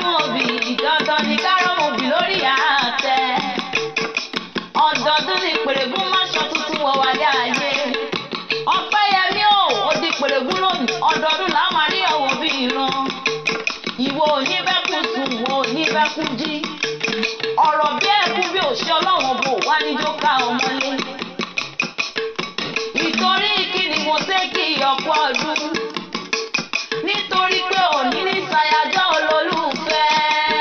kárọ̀mù òbí dandan ni kárọ̀mù òbí lórí àtẹ. ọdọọdún ni pèrègùn máṣọ tuntun wọ̀ wálé ayé. ọpẹ́yẹmí ò ó di pèrègùn lónìí ọdọọdún làá máa rí ọ̀wọ́ bí ìran. ìwọ oníbẹ̀kún sùn wọ oníbẹ̀kún jí. ọ̀rọ̀ bí ẹ̀kún bí òṣì ọlọ́wọ́n bò wá níjó ká ọmọlé. ìtorí kí ni mo ṣe kí ọ̀pọ̀ ọdún nítorí pé òní ní ṣàyájọ́ olólùfẹ́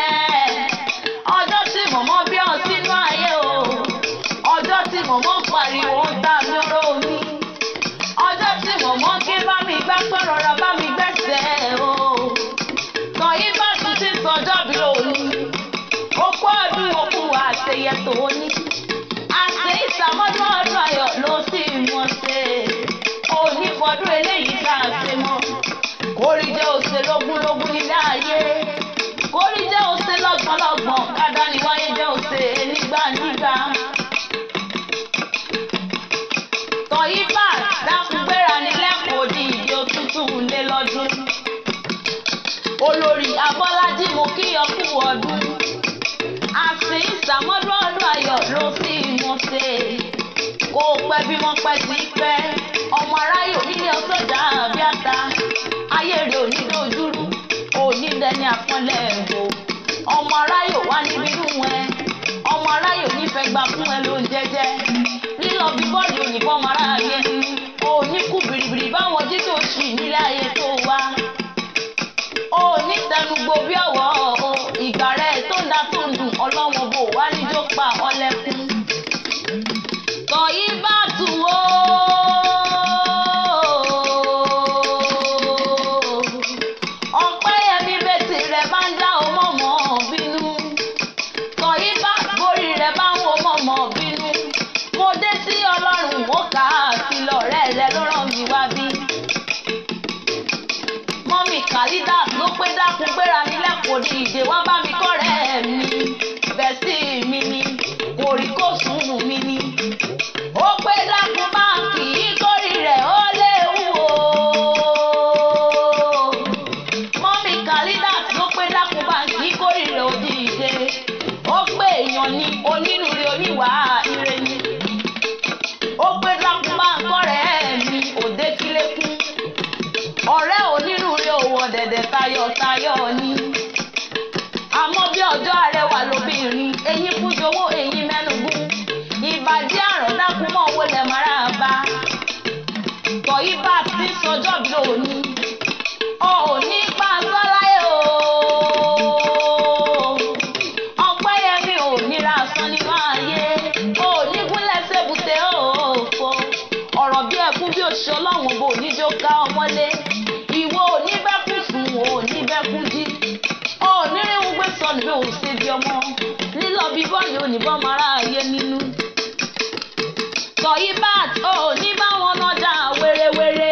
ọjọ́ tí mọ̀mọ́ bí ọ sínú ayé o ọjọ́ tí mọ̀mọ́ pariwo ń ta lóró mi ọjọ́ tí mọ̀mọ́ ké bá mi gbá pé rọra bá mi gbẹ́sẹ̀ o tọ̀yí bá tún ti sọjọ́ bí òní okú ọdún òkú àṣeyẹ tòní àṣẹ ìsàmọ́dún ọdún ayọ̀ ló sì mọ̀ ṣe òní fọdún eléyìí tá a ṣe mọ́ kórì jẹ́ òsè lógúnlógún nílé ayé kórì jẹ́ òsè lọ́gbọ̀nlọ́gbọ̀n kádà ní wáyé jẹ́ òsè nígbànígbà. tọ̀yí bá dákun gbéra ní lẹ́kọ̀ọ́ di ìdí òtútù lé lọ́dún. olórí abọ́lájí mo kí ọkú ọdún. àsìn ìsàmọ́dún ọdún ayọ̀ ló sì mọ̀ ṣe. kó o pẹ́ bí wọ́n pẹ́ sí pẹ́ ọmọ aráyè onílé ọsọjà àbíàtà ayé rẹ̀ òní dojúrú òní dẹni àpọ́nlẹ̀ ẹ̀bò ọmọ aráyè wá níbi inú ẹ ọmọ aráyè onífẹ́ gba fún ẹ ló ń jẹjẹ lílọ bí bọ́ọ̀lù òyìnbó ọmọ aráyé òní kú bìrìbìrì báwọn jí tó ṣì nílé ayé tó wá òní tẹnugbó bí ọ̀wọ́ ìgbà rẹ̀ tó ń da tó ń dùn ọlọ́wọ́n bò wá níjó pa ọlẹ́kùn tọ̀yí bá tù ó. ọ̀pẹ́yẹmí bẹ́tì rẹ̀ bá ń dá ọmọ mọ́ bínú tọ̀yí bá borí rẹ̀ bá ń wo mọ̀mọ́ bínú mo dé sí ọlọ́run mo kà á sí lọ́rẹ́ rẹ̀ ló ràn mí wá bí. mọ́mì kàlídà ló pé dákun gbéra nílẹ̀ kò ní ìdè wá bá mi kọ́rẹ́ mi bẹ́sí mi ni kò rí kó sùn mi ni ó pé dákun máa kì í kórì rẹ̀ ó léwu o. mọ́mí kàlídà ló pé dákun máa kì í kórì rẹ̀ ó di ìdè ó pé èèyàn ni onínúure oníwà ire ni ó pé dákun máa kọ́rẹ́ mi òde kílékún ọ̀rẹ́ onínúure òwò dẹ̀dẹ̀ tayọ̀tayọ̀ ni àmọ́ bí ọjọ́ arẹwà lóbìnrin eyín fújowó eyín mẹ́nugún ìbàdí àrùn dákun mọ́ owó lẹ̀ mara bá tọ̀yí bá ti sọjọ́ bí òní òní pàṣẹ láyé o ọpẹ́yẹmí ò níra san nínú ayé òní gúnlẹ̀ sébùté òfò ọ̀rọ̀ bí ẹkún bí òṣì ọlọ́run bò níjó ká ọmọlé ìwọ òní bẹ́kún sùn òní bẹ́kún jí onírìnwó gbé sọnù bí òun ṣe di ọmọ lílọ bí bọ́ọ̀lù oníbọn mara ayé nínú tọ̀yí bat ò ní bá wọn nájà wérewére.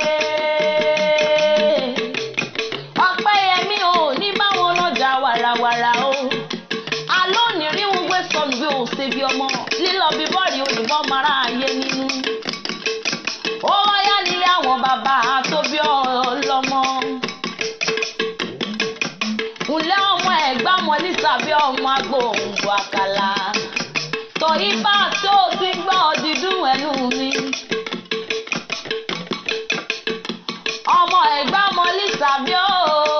ọ̀pẹ́yẹmí ò ní bá wọn nájà wàràwàrà o. alóòní rí wọn gbé sọnù bí òun ṣe bí ọmọ lílọ bí bọ́ọ̀lù oníbọn mara ayé nínú. ó wáyá nílé àwọn bàbá tó bí ọlọ́mọ. ǹlẹ́ ọmọ ẹ̀gbá mọ́ ní sàbí ọmọ agbóhùnbó àkàlà tọ̀yí bá tó ti gbọ́ dídùn ẹnu mi. ọmọ ẹ̀gbá mọ́lí sàbí ó.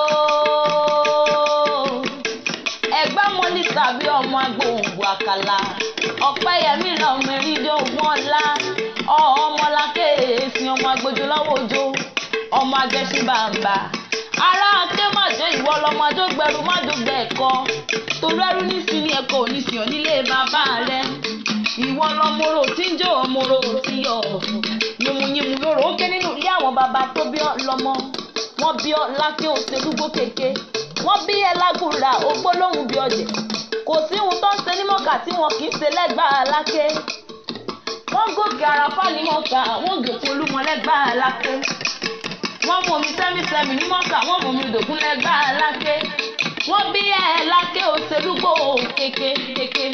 ẹ̀gbá mọ́lí sàbí ọmọ agbóhùnbó àkàlà. ọ̀pẹ́yẹmí lọ́mọ eríjó wọn lá. ọmọlá kéèsì ọmọ agbójú lọ́wọ́ ojó. ọmọ agẹ́sí bàǹbà. ará aké màjọ ìwọ lọmọ adó gbẹrù májò gbẹ ẹ̀kọ́. torí ẹrú nísìnyí ẹ̀kọ́ oníṣìyàn nílé bàbá rẹ̀ ìwọ lọmọrò tí ń jẹ́ ọmọrò tí yọ yìmùyìmù lóró ó ké nínú ilé àwọn bàbá tó bí ọ lọmọ wọn bí ọ lákè òṣèlúgbó kéke wọn bí ẹ lágùrà ògbólóhùn bí ọjẹ kò sí ohun tó ń ṣe ní mọ́kà tí wọn kì í ṣe lẹ́gbàá lákè wọ́n gòkè àràfà ní mọ́kà wọ́n gòkè olúmọ lẹ́gbàá lákè wọ́n mú omi sẹ́mísẹ́mí ní mọ́kà wọ́n mú omi dògún lẹ́gbàá lákè wọ́n bí ẹ lákè òṣèlúgbó kéke kéke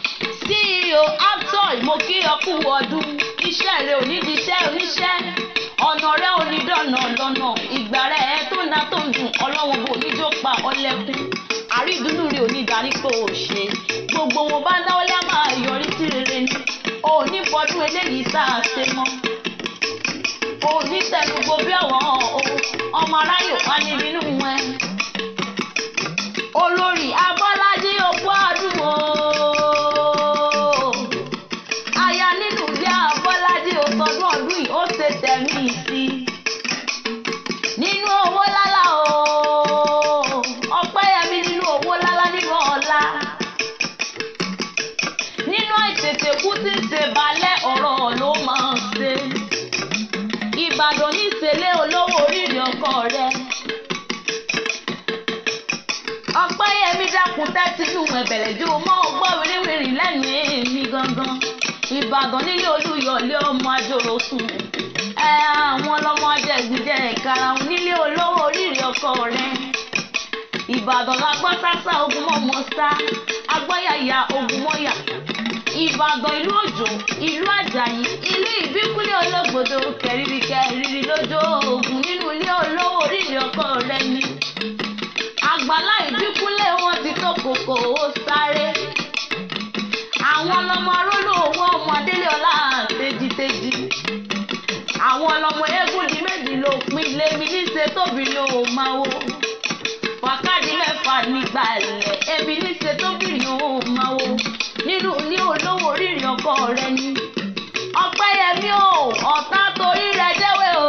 ceo aptoy mo kí ọ kú ọdún iṣẹ́ rẹ ò ní di iṣẹ́ oníṣẹ́ ọ̀nà rẹ ò ní dọ̀nà lọ́nà ìgbà rẹ tó ná tó ń dùn ọlọ́wọ́n bò ní jó pa ọlẹ́kùn àrídùnnú rẹ ò ní darí pé ò ṣe gbogbo wọn bá dáwọ́lé á máa yọrí sí rere ni ò ní fọdún eléyìí tá a ṣe mọ́ ò ní tẹnugbó bí àwọn ọmọ aráyò wá ní nínú ẹ olórí abọ́lájí òkú ọdún o aya nínú ilé abọ́lájí òtọ́dún ọdún yìí ó ṣe tẹ̀mí sí i nínú owó lálá o ọpẹ́yẹmí nínú owó lálá nínú ọ̀la nínú àìtètè kú tí ń ṣe balẹ̀ ọ̀rọ̀ ló máa ń ṣe ìbàdàn ní ìṣẹ̀lẹ̀ olówó oríire ọkọ rẹ̀ ọpẹ́yẹmí dákun tẹ́tínú ẹ̀bẹ̀rẹ̀ jó mọ́ ọgbọ́n wíríwíri lẹ́nu èmi gangan ìbàdàn nílé olúyọ̀lé ọmọ àjòrò sùn ẹ àwọn ọlọ́mọ ajẹ́gbìjẹ́ ìkarahun nílé olówó oríire ọkọ rẹ̀ ìbàdàn la gbọ́ sásá ogun mọ́mọ́ sá agbọ́yàyà ogun mọ́yà ìbàdàn ìlú òjò ìlú àjàyí ìlú ìbíkúlẹ̀ olóògbòdo kẹrìírí kẹrìírí lójó ogun nínú ilé olówó oríire ọkọ rẹ̀ ni àgbàlá ìbíkúlẹ̀ wọn ti tó kòkò ó sáré àwọn ọlọmọ arólò owó ọmọ adélé ọlá tejiteji àwọn ọlọmọ eégún di méjì ló pin lémi níṣe tóbìnrin ò máa wo wákàtí mẹ́fà nígbà ilẹ̀ ebi níṣe tóbìnrin ò máa wo nínú ní olówó oríire ọkọ rẹ ni ọpẹ́yẹmí o ọ̀tá torí rẹ jẹ́wé o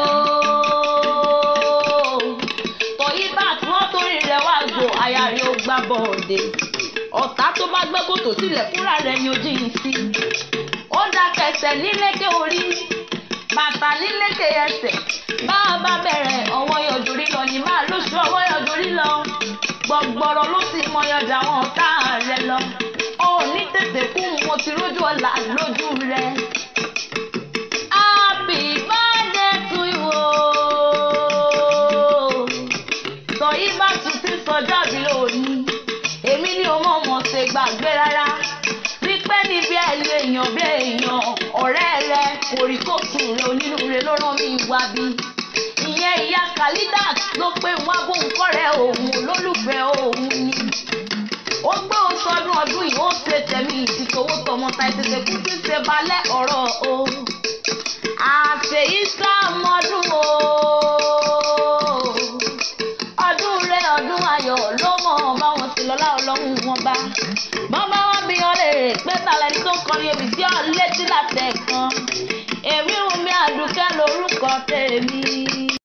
tọ̀yí bá tí wọ́n torí rẹ wá gbò aya rẹ ó gbá bọ̀ọ̀dẹ̀ ọ̀tá tó bá gbẹ́ kòtò sílẹ̀ fúnra rẹ̀ ni ojú yìí sí ó dá kẹsẹ̀ nílékè orí bàtà nílékè ẹsẹ̀ bá a bá bẹ̀rẹ̀ ọwọ́ yọjúrí lọ ní máa lóṣù ọwọ́ yọjúrí lọ gbọ̀gbọ̀rọ̀ ló sì mọyọjà wọn ọ̀tá rẹ lọ ó ní tètè kú mo ti rójú ọ̀la lójú rẹ. Happy birthday to you sọyí bá tún ti sọjọ́ bí lónìí èmi ni o mọ̀ mọ̀ ṣe gbàgbé rárá wípé níbi ẹ̀lú èèyàn bí èèyàn ọ̀rẹ́ rẹ kòríkòsùn rẹ onínúure ló rán mi wá bí ìyẹn ìyá Khalidat ló pé wá bóun kọ́rẹ́ òun olólùfẹ́ òun ni ó gbé oṣù ọdún ọdún yìí ó ṣe tẹ̀mí ìtìtòwó tọmọta ìtètè kú tí ń ṣe balẹ̀ ọ̀rọ̀ o àṣeyí sàmọ́dún o ọdún rẹ ọdún ayọ̀ ló mọ̀ báwọn ti lọ́lá ọlọ́run wọn bá bàbá wọn bí wọn lè rè pé tàlẹ́ni tó kọrin èmi tí ọ létí látẹ̀ kan èmi wùmí àdùkẹ́ lórúkọ tèmi.